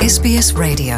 SBS Radio.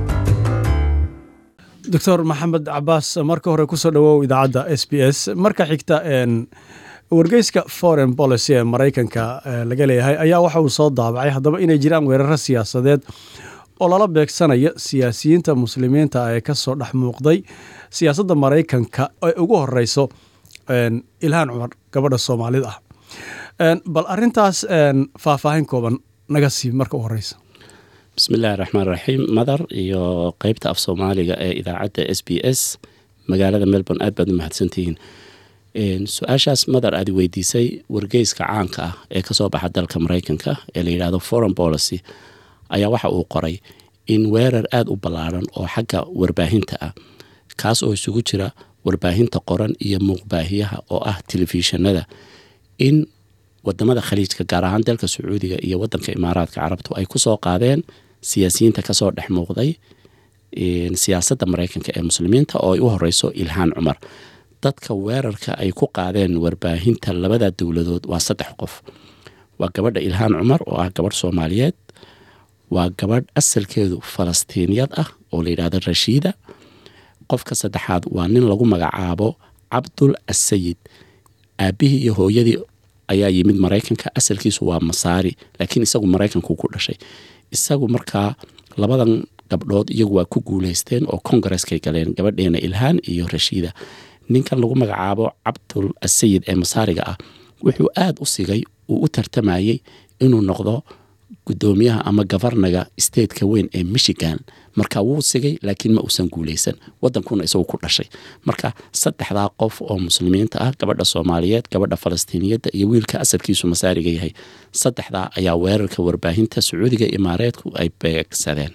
doctor maxamed cabaas marka hore kusoo dhawow idaacadda s b s marka xigta een, wargeyska foreign policy ee maraykanka ee laga leeyahay ayaa waxa uu soo daabacay haddaba inay jiraan weeraro siyaasadeed oo lala beegsanaya siyaasiyiinta muslimiinta ee ka soo dhex muuqday siyaasadda maraykanka ee ugu horeyso een, ilhaan cumar gabadha soomaalida ah Een, bal arintaas een, faahfaahin kooban naga sii marka u horeysa bismillahi raxmaan raxiim madar iyo qeybta af soomaaliga ee idaacadda s b s magaalada melbourne aad baad u mahadsantihiin Een, su-aashaas madar aad i weydiisay wargeyska caanka ah ee kasoo baxa dalka maraykanka ee la yidhaahdo foreign policy ayaa waxa uu qoray in weerar aada u ballaaran oo xagga warbaahinta ah kaas oo isugu jira warbaahinta qoran iyo muuqbaahiyaha oo ah telefishinada in wadamada khaliijka gaar ahaan dalka sacuudiga iyo wadanka imaaraadka carabtu ay kusoo qaadeen siyaasiyiinta kasoo dhex muuqday een, siyaasadda maraykanka ee muslimiinta oo ay u horeyso ilhaan cumar dadka weerarka ay ku qaadeen warbaahinta labada dowladood waa saddex qof waa gabadha ilhaan cumar oo ah gabadh soomaaliyeed waa gabadh asalkeedu falastiiniyad ah oo la yidhahdo rashiida qofka saddexaad waa nin lagu magacaabo cabdul asayid aabihii iyo hooyadii ayaa yimid maraykanka asalkiisu waa masaari laakiin isagu maraykanku ku dhashay isagu markaa labadan gabdhood iyagu waa ku guuleysteen oo kongareskay galeen gabadheena ilhaan iyo rashiida ninkan lagu magacaabo cabdul asayid ee masaariga ah wuxuu aada u sigay uu u tartamayey inuu noqdo gudoomiyaha ama gafarnaga stateka weyn ee michigan marka wuu sigay laakiin ma uusan guuleysan wadankuna isagu ku dhashay marka saddexdaa qof oo muslimiinta ah gabadha soomaaliyeed gabadha falastiiniyadda iyo wiilka asalkiisu masaariga yahay saddexdaa ayaa weerarka warbaahinta sacuudiga imaareedku ay beegsadeen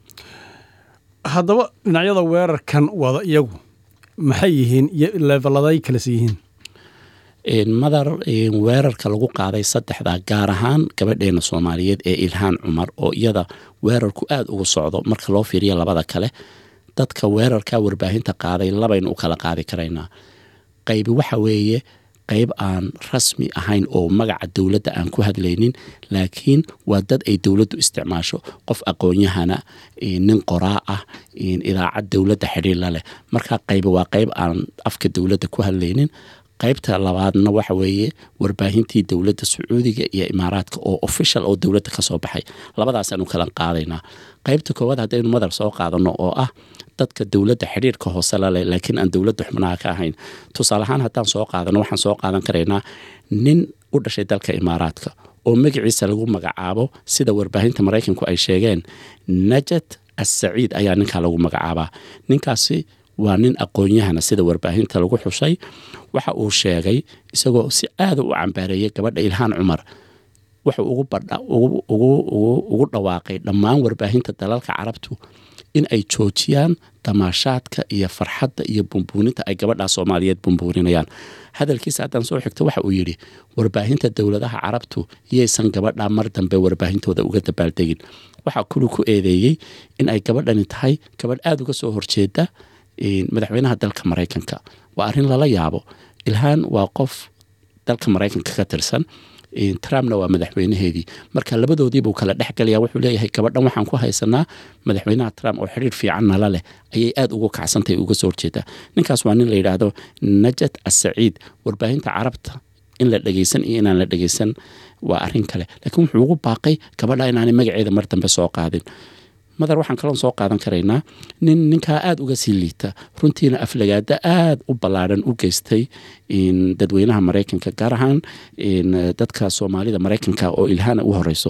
haddaba dhinacyada weerarkan wada iyagu maxay yihiin iyo leeveladay kalese yihiin Een, madar een, weerarka lagu qaaday saddexdaa gaar ahaan gabadheena soomaaliyeed ee ilhaan cumar oo iyada weerarku aada ugu socdo marka loo fiiriyo labada kale dadka weerarka warbaahinta qaaday labaynu u kala qaadi karaynaa qaybi waxa weeye qayb aan rasmi ahayn oo magaca dowladda aan ku hadlaynin laakiin waa dad ay dowladdu isticmaasho qof aqoon-yahana een, nin qoraa ah een, idaacad dowladda xidhiirla leh marka qaybi waa qayb aan afka dowladda ku hadlaynin qaybta labaadna waxa weeye warbaahintii dowladda sacuudiga iyo imaaraadka oo official oo dowladda kasoo baxay labadaasaanu kala qaadaynaa qaybta koowaad haddaynu madar soo qaadano oo ah dadka dowladda xidhiirka hoose laleh laakiin aan dowladda xubnaha ka ahayn tusaale ahaan haddaan soo qaadano waxaan soo qaadan karaynaa nin u dhashay dalka imaaraadka oo magaciisa lagu magacaabo sida warbaahinta maraykanku ay sheegeen najat assaciid ayaa ninkaa lagu magacaabaa ninkaasi waa nin aqoon-yahana sida warbaahinta lagu xushay waxa uu sheegay isagoo si aada u cambaareeyay gabadha ilhaan cumar wuxuu ugu badha ugu ugu ugu ugu dhawaaqay dhammaan warbaahinta dalalka carabtu in ay joojiyaan damaashaadka iyo farxadda iyo bumbuuninta ay gabadhaa soomaaliyeed bumbuuninayaan hadalkiisa haddaan soo xigto waxa uu yidhi warbaahinta dowladaha carabtu yaysan gabadhaa mar dambe warbaahintooda uga dabaaldegin waxaa kulu ku eedeeyey in ay gabadhani tahay gabadh aada uga soo horjeeda een, madaxweynaha dalka maraykanka waa arrin lala yaabo ilhaan waa qof dalka maraykanka ka tirsan een, trumpna waa madaxweynaheedii marka labadoodiibuu kala dhexgalaya wuxuu leeyahay gabadhan waxaan ku haysanaa madaxweynaha trump oo xidhiir fiican nala leh ayay aada ugu kacsantahay uga soo horjeedaa ninkaas waa nin la yidhaahdo najat assaciid warbaahinta carabta in la dhegeysan iyo inaan la dhegeysan waa arrin kale laakiin wuxuu ugu baaqay gabadha inaanay magaceeda mar dambe soo qaadin madar waxaan kaloon soo qaadan karaynaa nin ninkaa aada uga sii liita runtiina aflagaada aada u ballaadhan u geystay in dadweynaha maraykanka gaar ahaan in dadka soomaalida maraykanka oo ilhaana u horeyso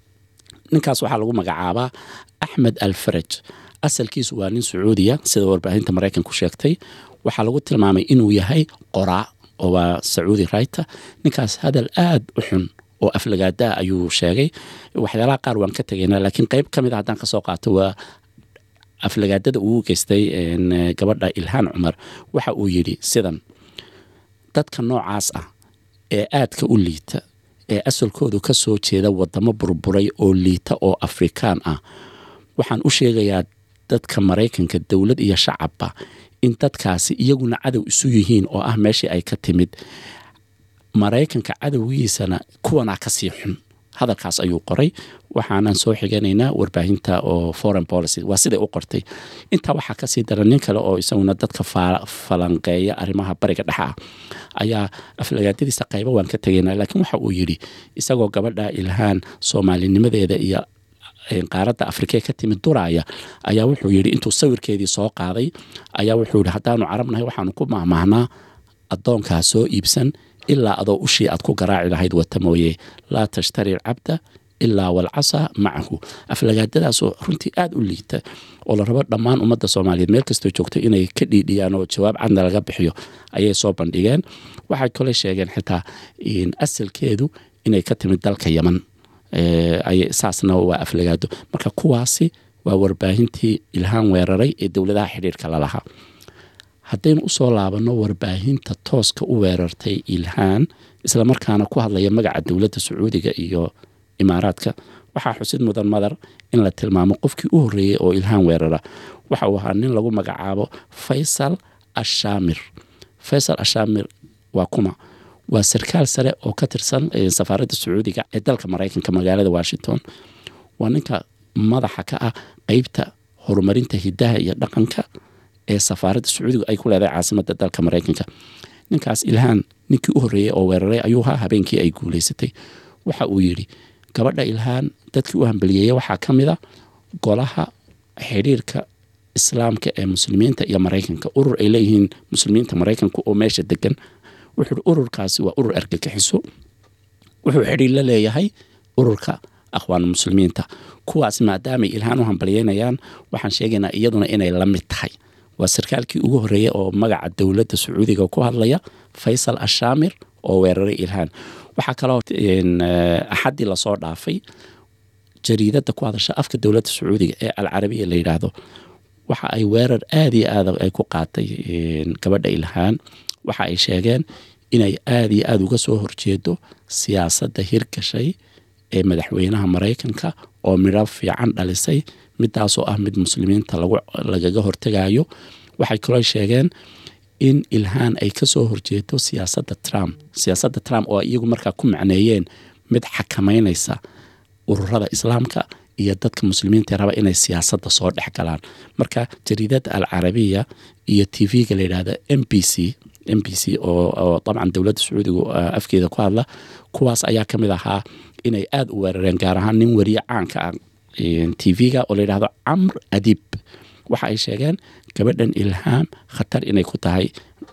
ninkaas waxaa lagu magacaabaa axmed al faraj asalkiisu waa nin sacuudiya sida warbaahinta maraykanku sheegtay waxaa lagu tilmaamay inuu yahay qoraa oo waa sacuudi rayta ninkaas hadal aada u xun oo aflagaadaa ayuu sheegay waxyaalaha qaar waan ka tegaynaa laakiin qeyb ka mid a haddaan kasoo qaato waa aflagaadada uu geystay een, gabadha ilhaan cumar waxa uu yidhi sidan dadka noocaas ah ee aadka u liita ee asalkoodu ka soo jeeda wadamo burburay oo liita oo afrikaan ah waxaan u sheegayaa dadka maraykanka dowlad iyo shacabba in dadkaasi iyaguna cadow isu yihiin oo ah meeshii ay ka timid maraykanka cadowgiisana kuwanaa kasii xun hadalkaas ayuu qoray waxaanan soo xiganaynaa warbaahinta oo foreign policy waa siday u qortay intaa waxaa kasii daran nin kale oo isaguna dadka falanqeeya arrimaha bariga dhexa ah ayaa aflagaadadiisa qaybo waan ka tegaynaa laakiin waxa uu yidhi isagoo gabadha ilhaan soomaalinimadeeda iyo qaaradda afrikee ka timid duraaya ayaa wuxuu yidhi intuu sawirkeedii soo qaaday ayaa wuxuu yidhi haddaanu carabnahay waxaanu ku mahmaahnaa addoonkaa soo iibsan ilaa adoo ushii aad ku garaaci lahayd wata mooye laa tashtari alcabda ilaa walcasa macahu aflagaadadaasoo runtii aada u liita oo la rabo dhammaan ummadda soomaaliyeed meel kastoo joogto inay ka dhiidhiyaan oo jawaab cadna laga bixiyo ayay soo bandhigeen waxay kale sheegeen xitaa asalkeedu inay ka timid dalka yaman saasna waa aflagaado marka kuwaasi waa warbaahintii ilhaan weeraray ee dowladaha xidhiirka lalahaa haddaynu usoo laabanno warbaahinta tooska u weerartay ilhaan islamarkaana ku hadlaya magaca dowladda sacuudiga iyo imaaraadka waxaa xusid mudan madar in la tilmaamo qofkii u horreeyey oo ilhaan weerara waxa uu ahaa nin lagu magacaabo faysal ashaamir faysal ashaamir waa kuma waa sarkaal sare oo ka tirsan safaaradda sacuudiga ee dalka maraykanka magaalada washington waa ninka madaxa ka ah qeybta horumarinta hidaha iyo dhaqanka ee safaaradda sacuudiga ay ku leedahay caasimadda dalka maraykanka ninkaas ilhaan ninkii u horreeyey oo weeraray ayuu ahaa habeenkii ay guulaysatay waxa uu yidhi gabadha ilhaan dadkii u hambaliyeeya waxaa ka mid a golaha xidhiirka islaamka ee muslimiinta iyo maraykanka urur ay leeyihiin muslimiinta maraykanka oo meesha degan wuxuu ururkaasi waa urur argagixiso wuxuu xidhiir la leeyahay ururka akhwaan muslimiinta kuwaas maadaamay ilhaan u hambaliyeynayaan waxaan sheegaynaa iyaduna inay la mid tahay waa sarkaalkii ugu horreeyey oo magaca dowladda sacuudiga ku hadlaya faysal ashaamir oo weeraray ilhaan waxaa kaloo axaddii lasoo dhaafay jariidadda ku hadasha afka dowladda sacuudiga ee alcarabiya la yidhaahdo waxa ay weerar aada iyo aada ay ku qaatay gabadha ilhaan waxa ay sheegeen inay aada iyo aada uga soo horjeedo siyaasadda hirgashay ee madaxweynaha maraykanka oo midho fiican dhalisay midaasoo ah mid muslimiinta lagaga hortegayo waxay kaloo sheegeen in ilhaan ay kasoo horjeedo siyaasadda trump siyaasadda trump oo iyagu markaa ku macneeyeen mid xakamaynaysa ururada islaamka iyo dadka muslimiinta raba inay siyaasadda soo dhex galaan marka jariidada alcarabiya iyo t v-ga layidhahda m b c m b c oo dabcan dowladda sacuudiga afkeeda ku hadla kuwaas ayaa ka mid ahaa inay aada u weerareen gaar ahaan nin wariye caanka ah t v-ga oo layidhahdo camr adib waxa ay sheegeen gabadhan ilhaam khatar inay ku tahay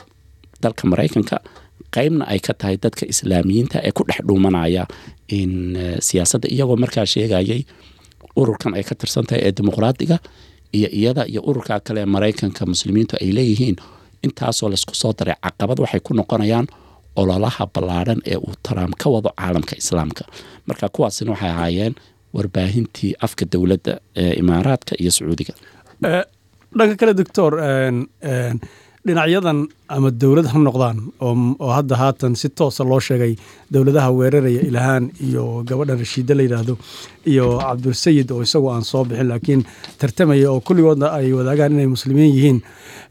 dalka maraykanka qeybna ay ka tahay dadka islaamiyiinta ee ku dhex dhuumanaya in siyaasadda iyagoo markaa sheegayay ururkan ay ka tirsan tahay ee dimuqraadiga iyo iyada iyo ururka kale ee maraykanka muslimiintu ay leeyihiin intaasoo laysku soo daray caqabad waxay ku noqonayaan ololaha ballaadhan ee uu trump ka wado caalamka islaamka marka kuwaasina waxay ahaayeen warbaahintii afka dowladda ee imaaraadka iyo sacuudiga dhanka kale doctor dhinacyadan ama dowlad ha noqdaan oo hadda haatan si toosa loo sheegay dowladaha weeraraya ilhaan iyo gabadhan rashiida la yidhaahdo iyo cabdulsayid oo isagu aan soo bixin laakiin tartamaya oo kulligoodna ay wadaagaan inay muslimiin yihiin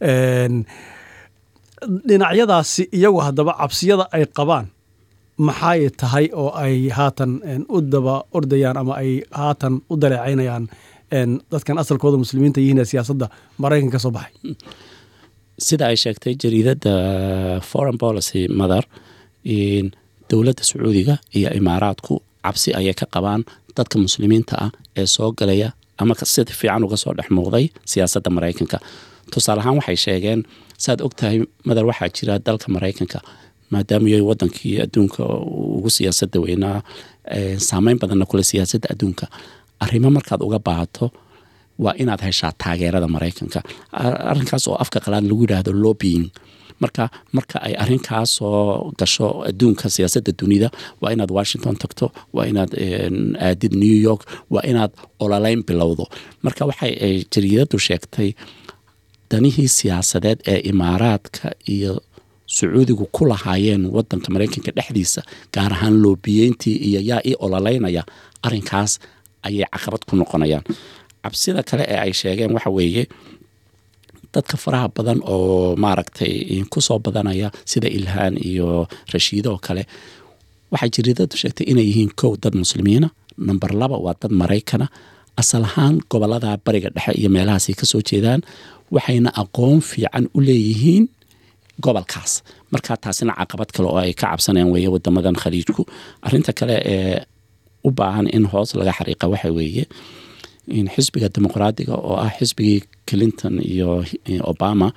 dhinacyadaasi iyagu haddaba cabsiyada ay qabaan maxay tahay oo ay haatan u daba ordayaan ama ay haatan u daleecaynayaan dadkan asalkooda muslimiinta yihiin ee siyaasadda maraykan ka soo baxay sida ay sheegtay jariidadda foreign policy mother dowladda sacuudiga iyo imaaraadku cabsi ayay ka qabaan dadka muslimiinta ah ee soo galaya ama sida fiican uga soo dhex muuqday siyaasadda maraykanka tusaale ahaan waxay sheegeen saaad og tahay madar waxaa jira dalka maraykanka maadaamay wadankii adduunka ugu siyaasadda weynaa saameyn badanna kule siyaasadda adduunka arrimo markaad uga baahato waa inaad heshaa taageerada maraykanka arrinkaas oo afka qalaad lagu yidhaahdo lobbying marka marka ay arrinkaas soo gasho adduunka siyaasadda dunida waa inaad washington tagto waa inaad aadid new york waa inaad ololeyn bilowdo marka waxay jariidadu sheegtay danihii siyaasadeed ee imaaraadka iyo sacuudigu ku lahaayeen wadanka maraykanka dhexdiisa gaar ahaan loobiyeyntii iyo yaa ii ololeynaya arrinkaas ayay caqabad ku noqonayaan cabsida kale ee ay sheegeen waxa weeye dadka faraha badan oo maaragtay kusoo badanaya sida ilhaan iyo rashiido oo kale waxay jiriidadu sheegtay inay yihiin kow dad muslimiina number laba waa dad maraykana asal ahaan gobolada bariga dhexe iyo meelahaasay kasoo jeedaan waxayna aqoon fiican u leeyihiin gobolkaas markaa taasina caqabad kale oo ay ka cabsanayaan weeye wadamadan khaliijku arinta kale ee u baahan in hoos laga xariiqa waxa weeye in xisbiga dimuqraadiga oo ah xisbigii clinton iyo obama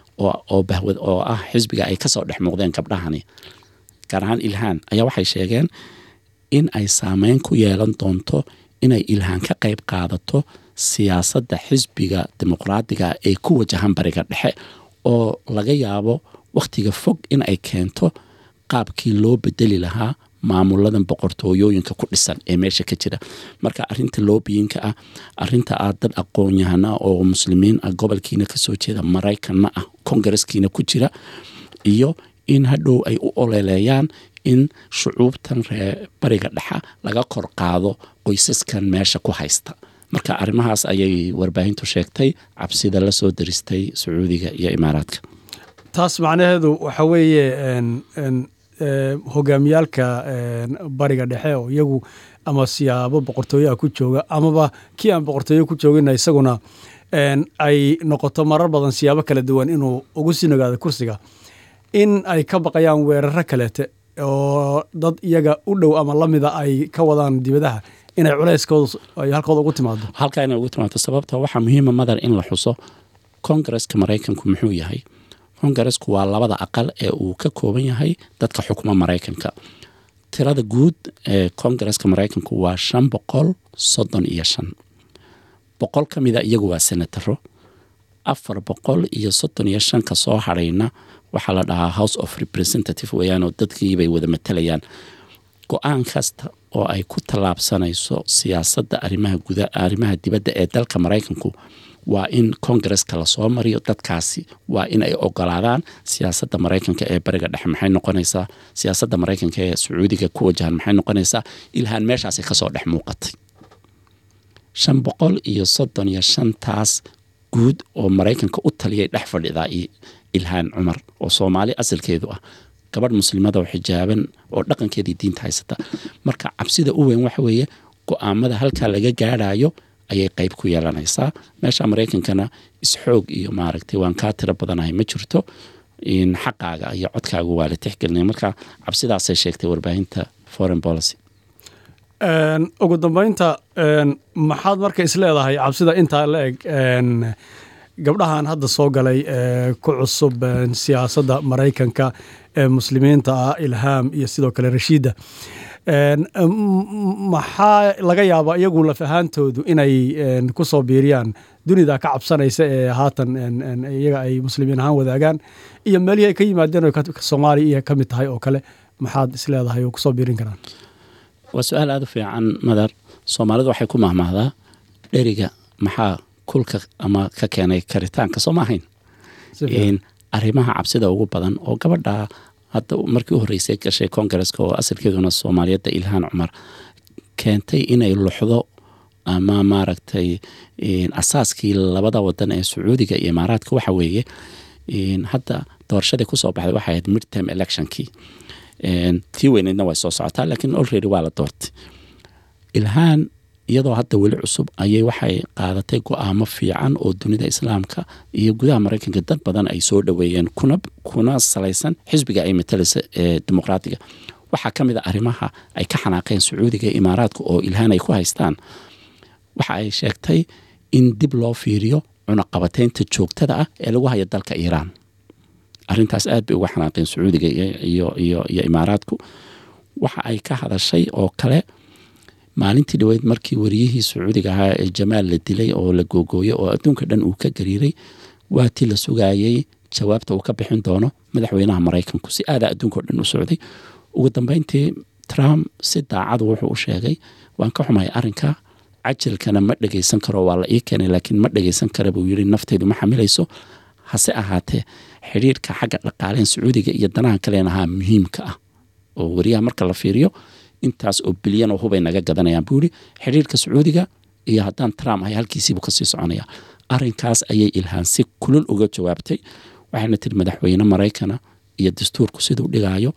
oo ah xisbiga ay kasoo dhex muuqdeen gabdhahani gaar ahaan ilhaan ayaa waxay sheegeen in ay saameyn ku yeelan doonto inay ilhaan ka qayb qaadato siyaasadda xisbiga dimuqraadiga ee ku wajahan bariga dhexe oo laga yaabo wakhtiga fog in ay keento qaabkii loo bedeli lahaa maamuladan boqortooyooyinka ku dhisan ee meesha ka jira marka arinta loobiyinka ah arinta ah dad aqoon-yahana oo muslimiin ah gobolkiina kasoo jeeda maraykanna ah kongareskiina ku jira iyo in hadhow ay u oleeleeyaan in shucuubtan ree bariga dhexa laga kor qaado qoysaskan meesha ku haysta marka arrimahaas ayay warbaahintu sheegtay cabsida la soo daristay sacuudiga iyo imaaraadka taas macnaheedu waxa weeye hogaamiyaalka bariga dhexe oo iyagu ama siyaabo boqortooyaha ku jooga amaba kii aan boqortooyo ku joogina isaguna ay noqoto marar badan siyaabo kala duwan inuu ugu sii nogaado kursiga in ay ka baqayaan weeraro kaleete oo dad iyaga u dhow ama lamida ay ka wadaan dibadaha inay culeyskooda ay halkooda ugu timaado halkaa inay ugu timaado sababta waxaa muhiima madar in la xuso kongareska maraykanku muxuu yahay kongaresku waa labada aqal ee uu ka kooban yahay dadka xukuma maraykanka tirada guud ee kongareska maraykanku waa shan boqol soddon iyo shan boqol ka mida iyagu waa senataro afar boqol iyo soddon iyo shan ka soo hadhayna waxaa la dhahaa house of representative weeyaanoo dadkiibay wada matalayaan go-aan kasta oo ay ku tallaabsanayso siyaasadda arrimaha guda arrimaha dibadda ee dalka maraykanku waa in kongareska lasoo mariyo dadkaasi waa in ay ogolaadaan siyaasadda maraykanka ee bariga dhexe maxay noqonaysaa siyaasadda maraykanka ee sacuudiga ku wajahan maxay noqonaysaa ilhaan meeshaasi kasoo dhex muuqatay shan boqol iyo soddon iyo shantaas guud oo maraykanka u taliyay dhex fadhidaa ilhaan cumar oo soomaali asalkeedu ah gabadh muslimada oo xijaaban oo dhaqankeedii diinta haysata marka cabsida u weyn waxa weeye go-aamada halkaa laga gaadhayo ayay qeyb ku yeelanaysaa meesha maraykankana isxoog iyo maaragtay waan kaa tiro badanahay ma jirto in xaqaaga iyo codkaaga waa la tixgelinaya marka cabsidaasay sheegtay warbaahinta foreign policy ugu dambeynta maxaad marka isleedahay cabsida intaa la eg gabdhahan hadda soo galay ku cusub siyaasadda maraykanka ee muslimiinta ah ilhaam iyo sidoo kale rashiida maxaa laga yaabaa iyagu laf ahaantoodu inay ku soo biiriyaan dunida ka cabsanaysa ee haatan iyaga ay muslimiin ahaan wadaagaan iyo meelihii ay ka yimaadeen oo soomaaliya iyo ka mid tahay oo kale maxaad isleedahay oo kusoo biirin karaan waa su-aal aada u fiican madar soomaalidu waxay ku mahmahdaa dheriga maxaa kulka ama ka keenay karitaanka soo ma ahayn arrimaha cabsida ugu badan oo gabadha hadda markii u horreysay gashay kongareska oo asalkeeduna soomaaliyadda ilhaan cumar keentay inay luxdo ama maaragtay asaaskii labada wadan ee sacuudiga iyo imaaraadka waxa weeye hadda doorashadii kusoo baxday waxay ahayd midterm electionkii tii weyneydna way soo socotaa laakiin already waa la doortay ilhaan iyadoo hadda weli cusub ayay waxay qaadatay go-aamo fiican oo dunida islaamka iyo gudaha maraykanka dad badan ay soo dhoweeyeen kuna kuna salaysan xisbiga ay matalaysa ee dimuqraadiga waxaa ka mid a arrimaha ay ka xanaaqeen sacuudiga iyo imaaraadka oo ilhaan ay ku haystaan waxa ay sheegtay in dib loo fiiriyo cunaqabateynta joogtada ah ee lagu hayo dalka iiraan arrintaas aad bay uga xanaaqeen sacuudiga iyo iyo iyo imaaraadku waxa ay ka hadashay oo kale maalintii dhaweyd markii wariyihii sacuudiga ahaa ee jamaal la dilay oo la googooyey oo adduunka dhan uu ka gariiray waa tii la sugaayey jawaabta uu ka bixin doono madaxweynaha maraykanku si aadaa adduunka o dhan u socday ugu dambeyntii trump si daacadu wuxuu u sheegay waan ka xumahay arrinka cajilkana ma dhegaysan karo waa la ii keenay laakiin ma dhegaysan kara buu yidhi nafteydu ma xamilayso hase ahaatee xidhiirka xagga dhaqaaleen sacuudiga iyo danaha kaleen ahaa muhiimka ah oo wariyaha marka la fiiriyo intaas oo bilyan oo hubay naga gadanayaan buu yihi xidhiirka sacuudiga iyo haddaan trump ahay halkiisiibuu kasii soconaya arrinkaas ayay ilhaan si kulul uga jawaabtay waxayna tiri madaxweyne maraykana iyo dastuurku siduu dhigaayo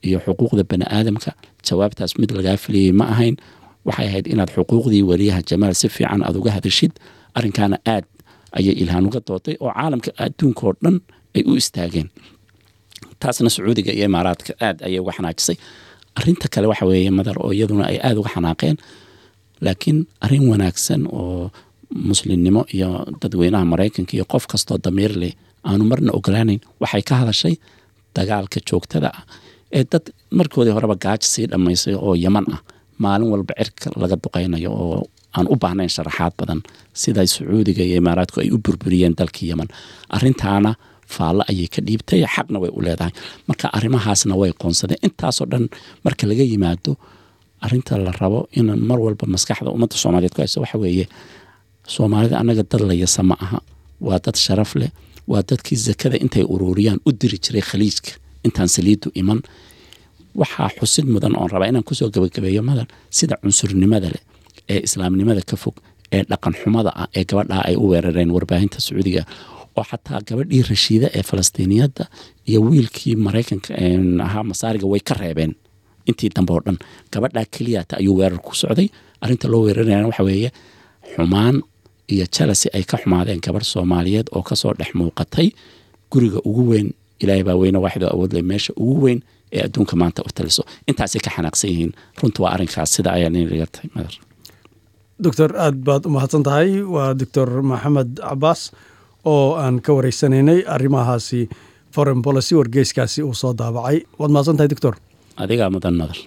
iyo xuquuqda bani aadamka jawaabtaas mid lagaa filayay ma ahayn waxay ahayd inaad xuquuqdii wariyaha jamaal si fiican aad uga hadashid arrinkaana aad ayay ilhaan uga dooday oo caalamka adduunka oo dhan ay u istaageen taasna sacuudiga iyo imaaraadka aad ayay uga xanaajisay arinta kale waxa weeye madar oo iyaduna ay aada uga xanaaqeen laakiin arrin wanaagsan oo muslimnimo iyo dadweynaha maraykanka iyo qof kastoo damiir leh aanu marna ogolaanayn waxay ka hadashay dagaalka joogtada ah ee dad markoodii horeba gaajo sii dhammaysay oo yaman ah maalin walba cirka laga duqaynayo oo aan u baahnayn sharaxaad badan sida sacuudiga iyo imaaraadku ay u burburiyeen dalkii yaman arintaana faallo ayay ka dhiibtay xaqna way u leedahay marka arrimahaasna way qoonsadeen intaasoo dhan marka laga yimaado arinta la rabo in mar walba maskaxda ummadda soomaaliyeed ku hayso waxa weeye soomaalida annaga dad la yasa ma aha waa dad sharaf leh waa dadkii zakada intay ururiyaan u diri jiray khaliijka intaan saliidu iman waxaa xusid mudan oon rabaa inaan kusoo gabagabeeyo madan sida cunsurnimada leh ee islaamnimada ka fog ee dhaqan xumada ah ee gabadhaa ay u weerareen warbaahinta sacuudiga oo xataa gabadhii rashiida ee falastiiniyadda iyo wiilkii maraykanka ahaa masaariga way ka reebeen intii dambe oo dhan gabadhaa keliyata ayuu weerar ku socday arrinta loo weerarayana waxa weeye xumaan iyo jalasi ay ka xumaadeen gabadh soomaaliyeed oo kasoo dhex muuqatay guriga ugu weyn ilaahay baa weyne waaxidoo awoodle meesha ugu weyn ee adduunka maanta u taliso intaasay ka xanaaqsan yihiin runta waa arrinkaas sida ayaa ninaga tahay madar doctor aad baad u mahadsan tahay waa doctor maxamed cabaas oo aan ka wareysanaynay arrimahaasi foreign policy wargeyskaasi uu soo daabacay waad mahadsan tahay doctor adigaa mudan madar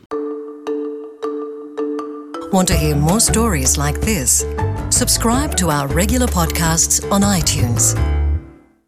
Want to hear more stories like this? Subscribe to our regular podcasts on iTunes.